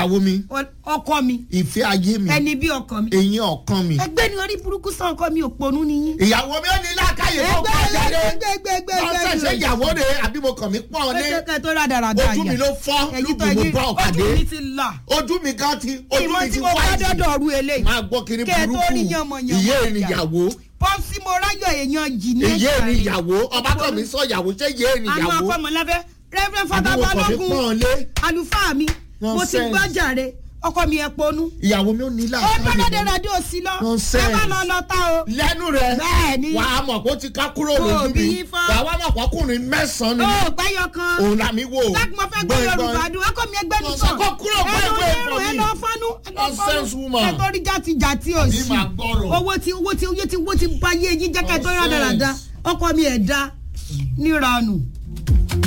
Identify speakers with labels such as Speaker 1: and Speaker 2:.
Speaker 1: ìyàwó mi
Speaker 2: ọkọ mi
Speaker 1: ìfẹ́ ayé mi
Speaker 2: ẹni bí ọkọ mi
Speaker 1: eyín ọ̀kan mi
Speaker 2: ẹgbẹ́ ni orí burúkú sàn ọkọ mi òponú ni yín.
Speaker 1: ìyàwó mi ò ní lákàyè tó
Speaker 2: ẹgbẹ́
Speaker 1: kọ́ jáde
Speaker 2: ẹgbẹ́ ẹgbẹ́
Speaker 1: lọ́sẹ̀ ṣe ìyàwó rẹ̀ àbí mo kàn mí pọ́n lé
Speaker 2: ẹgbẹ́ tó rádaràda
Speaker 1: ojú mi ló fọ́ lùgbì mo bá ọ̀kadé
Speaker 2: ojú mi ti là
Speaker 1: ojú mi gan ti ojú
Speaker 2: ìmọ̀
Speaker 1: mi
Speaker 2: tí
Speaker 1: ti
Speaker 2: mo bá
Speaker 1: wáìtì
Speaker 2: dọ́dọ̀ ọ̀rú eléyìí
Speaker 1: máa gbọ́ kiri
Speaker 2: Kẹ́ ẹ tó
Speaker 1: burúkú
Speaker 2: rí yánmọ̀yánmọ̀
Speaker 1: ìyé
Speaker 2: ìyá.
Speaker 1: ènìyàwó
Speaker 2: pọ́sí mo ráyọ̀ èèyàn jì ní
Speaker 1: ìyé
Speaker 2: ẹ̀ka rẹ̀.
Speaker 1: ènìyàwó ọba kan mi sọ ìyàwó ṣé ìyé
Speaker 2: àánú
Speaker 1: ènìyàwó
Speaker 2: ọkọ mọ̀lẹ́fẹ́ rẹ́fẹ́ fọdà
Speaker 1: àbí mo kàn mí
Speaker 2: balógun
Speaker 1: pọ́n lé
Speaker 2: àlùfáà mi mo ti
Speaker 1: Nonsense.
Speaker 2: gbọ́ jàre ọkọ mi ẹ̀ ponú.
Speaker 1: ìyàwó mi ò ní
Speaker 2: ó
Speaker 1: láàkáyè
Speaker 2: gbọ́dọ̀ rádíò sí lọ
Speaker 1: Nonsense.
Speaker 2: ẹ má lọ lọ tá o.
Speaker 1: lẹ́nu rẹ̀
Speaker 2: bẹ́ẹ̀ ni
Speaker 1: wà á mọ̀ kó ti ká kúrò
Speaker 2: Kò
Speaker 1: lójú
Speaker 2: bí
Speaker 1: mi
Speaker 2: yín fọ́.
Speaker 1: wà á wá mọ̀ kọ́kùnrin mẹ́sàn-án ni
Speaker 2: ó gbẹ́yọ kan
Speaker 1: òun là mí wò
Speaker 2: láti mo fẹ́ gbọ́ yorùbá dùn ọkọ mi ẹgbẹ́
Speaker 1: Mo
Speaker 2: mi
Speaker 1: sọ
Speaker 2: sàn
Speaker 1: kó kúrò
Speaker 2: ẹ
Speaker 1: pé
Speaker 2: lọ
Speaker 1: ìwé
Speaker 2: lérò
Speaker 1: ìfọ̀
Speaker 2: ẹ
Speaker 1: mi.
Speaker 2: lọ fánú ẹ lọ
Speaker 1: Nonsense
Speaker 2: fánú
Speaker 1: woman.
Speaker 2: ẹ tó rí játi játi ò
Speaker 1: Bí
Speaker 2: sí
Speaker 1: màá gbọ́rọ̀.
Speaker 2: owó tí owó tí owó tí owó tí bá yé yín jẹ́ kẹ́ tó rà
Speaker 1: Nonsense.
Speaker 2: dáradára ọkọ mi ẹ̀ dá níranù